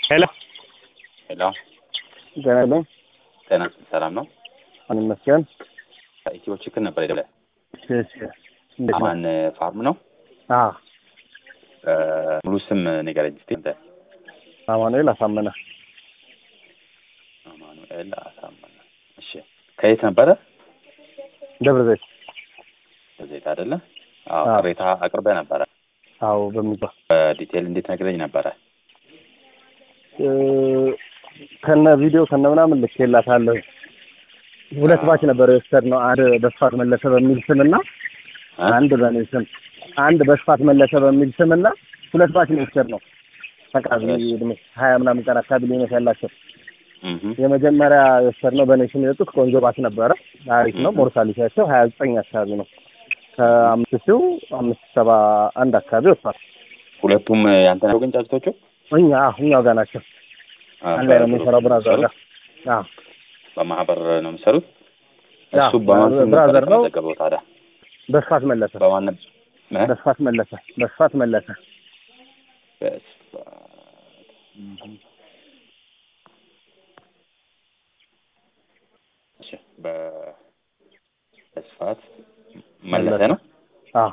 ሄሎ ሄሎ ጤና ይስጥልኝ። ጤና ሰላም ነው? አሁን ይመስገን። ኢትዮ ችክን ነበር የደወለ እሺ፣ እሺ። እንዴት ነው? አማን ፋርም ነው። አዎ፣ እ፣ ሙሉ ስም ንገረኝ እስኪ አንተ። አማኑኤል አሳመነ አማኑኤል አሳመነ። እሺ፣ ከየት ነበረ? ደብረ ዘይት። ዘይት አይደለ? አዎ፣ አዎ። ቅሬታ አቅርበህ ነበረ። አዎ፣ በሚባል በዲቴል እንዴት ነግረኝ ነበረ? እ፣ ከነ ቪዲዮ ከነ ምናምን ልኬላታለሁ። ሁለት ባች ነበር የወሰድነው። አንድ በስፋት መለሰ በሚል ስምና እ? አንድ በእኔ ስም አንድ በስፋት መለሰ በሚል ስምና ሁለት ባች ነው የወሰድነው። ተቃራኒ እሺ። እድሜ ሀያ ምናምን ቀን አካባቢ ልዩነት ያላቸው እህ የመጀመሪያ የወሰድነው በእኔ ስም የወጡት ቆንጆ ባች ነበረ። አሪፍ ነው። Mhm. ሞርታሊቲያቸው ሀያ ዘጠኝ አካባቢ ነው። ከአምስት ሺው አምስት ሰባ አንድ አካባቢ ወጥቷል። ሁለቱም ያንተ ነው ግን ጫጭቶቹ? እኛ እኛው ጋር ናቸው። አ፣ አንድ ላይ ነው የምንሰራው ብራዘር ጋር። አዎ በማህበር ነው የሚሰሩት? ያ፣ እሱ በማን ስም ነበር ብራዘር ነው። የተመዘገበው ታዲያ? በስፋት መለሰ በማን ነበር? እ? በስፋት መለሰ በስፋት መለሰ በስፋት እህ። እሺ፣ በ- በስፋት መለሰ ነው አዎ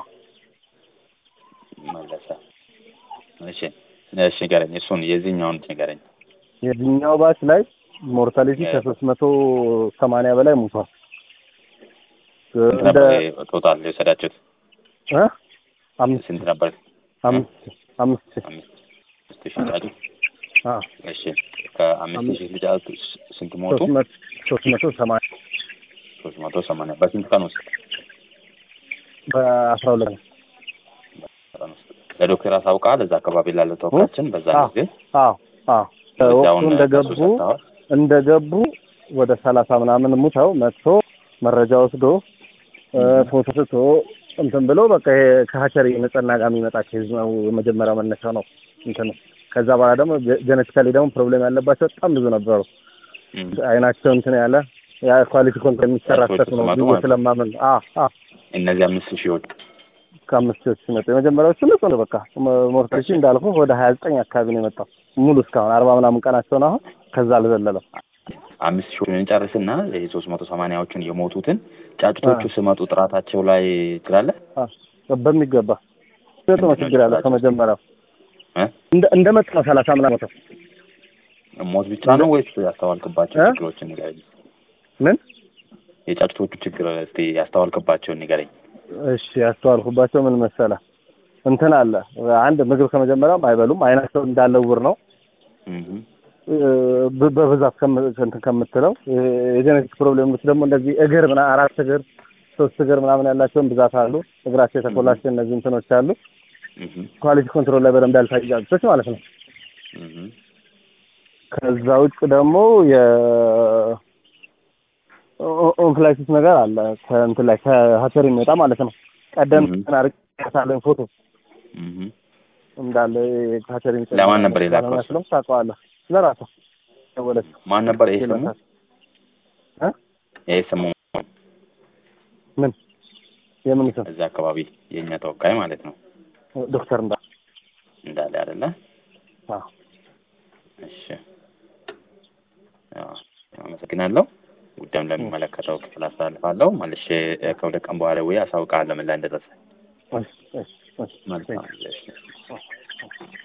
መለሰ። እሺ እሺ፣ ንገረኝ። እሱን የዚህኛውን ንገረኝ። የዚህኛው ባች ላይ ሞርታሊቲ ያ። ከሶስት መቶ ሰማንያ በላይ ሙቷል። ስንት እንደ ነበር ቶታል የወሰዳችሁት? እ? አምስት ስንት ነበር? አምስት አምስት ሺህ አምስት አምስት ሺህ ጫጩት። አዎ እሺ ከአምስት አምስት ሺህ ጫጩት ስንት ሞቱ? ሶስት መቶ ሶስት መቶ ሰማንያ ሶስት መቶ ሰማንያ በስንት ቀን ውስጥ? በአስራ ሁለት ነው። ቀን ውስጥ ለዶክተር አሳውቃል። እዛ አካባቢ ላለ ተወካያችን በዛ አዎ። ጊዜ አዎ አዎ መረጃውን ወቅቱ እንደገቡ ከሱ ሰጥተዋል። እንደገቡ ወደ ሰላሳ ምናምን ሙተው መጥቶ መረጃ ወስዶ እ፣ ፎቶ ስቶ እንትን ብሎ በቃ ይሄ ከሀቸሪ ንጽህና ጋር የሚመጣ ኬዝ ነው። የመጀመሪያው መነሻ ነው እንትን ከዛ በኋላ ደግሞ ጀነቲካሊ ደግሞ ፕሮብሌም ያለባቸው በጣም ብዙ ነበሩ። እም። አይናቸው እንትን ያለ ያ ኳሊቲ ኮንትሮል የሚሰራ ሰዎች ስህተት ነው ሲመጡ ብዬ ማለት ነው። ስለማመን አ አ እነዚህ አምስት ሺዎች ከአምስት ሺዎች ሲመጡ የመጀመሪያዎቹ ንጹህ ነው። በቃ ሞርቴሲ እንዳልኩ ወደ ሀያ ዘጠኝ አካባቢ ነው የመጣው ሙሉ እስካሁን አርባ ምናምን ቀናቸው ነው አሁን ከዛ አልዘለለም። አምስት ሺዎችን እንጨርስና ይሄ ሶስት መቶ ሰማንያዎቹን የሞቱትን ጫጩቶቹ ስመጡ ጥራታቸው ላይ ትላለህ? አ በሚገባ ስህተት ነው ችግር ያለው ከመጀመሪያው እ? እንደ እንደ መጡ ነው ሰላሳ ምናምን ሞተው ሞት ብቻ ነው ወይስ ያስተዋልክባቸው እ? ችግሮችን ንገረኝ። ምን የጫጩቶቹ ችግር እስቲ ያስተዋልክባቸውን ንገረኝ። እሺ ያስተዋልኩባቸው ምን መሰለ እንትን አለ አንድ ምግብ ከመጀመሪያውም አይበሉም አይናቸው እንዳለ ውር ነው እህ ብ- በብዛት ከም- እንትን ከምትለው የጀኔቲክ ፕሮብሌሞች ደግሞ እንደዚህ እግር ምና አራት እግር ሶስት እግር ምናምን ያላቸውን ብዛት አሉ። እግራቸው የተኮላቸው እነዚህ እንትኖች አሉ። እህ ኳሊቲ ኮንትሮል ላይ በደንብ ያልታዩ ጫጩቶች ማለት ነው። እህ ከዛ ውጭ ደግሞ የ ኦ- ኦንፍላይቲስ ነገር አለ ከእንትን ላይ ከሀቸር የሚወጣ ማለት ነው። ቀደም Mhm. አርቅ ያሳለን ፎቶ እህ እንዳለ ከሀቸር የሚወጣ ለማን ነበር የላከው እሱ? መስሎም ታውቀዋለህ። ለራሷ ደወለች ማን ነበር ይሄ ስሙ? እ? ይሄ ስሙ ምን የምን ስም እዛ አካባቢ የእኛ ተወካይ ማለት ነው ዶክተር እንዳ እንዳለ አይደለ? አዎ እሺ አዎ፣ አመሰግናለሁ። ጉዳዩን ለሚመለከተው ክፍል አስተላልፋለሁ። መልሼ እ፣ ከሁለት ቀን በኋላ ወይ አሳውቃለሁ ምን ላይ እንደደረሰ። እሺ እሺ እሺ መልካም እሺ።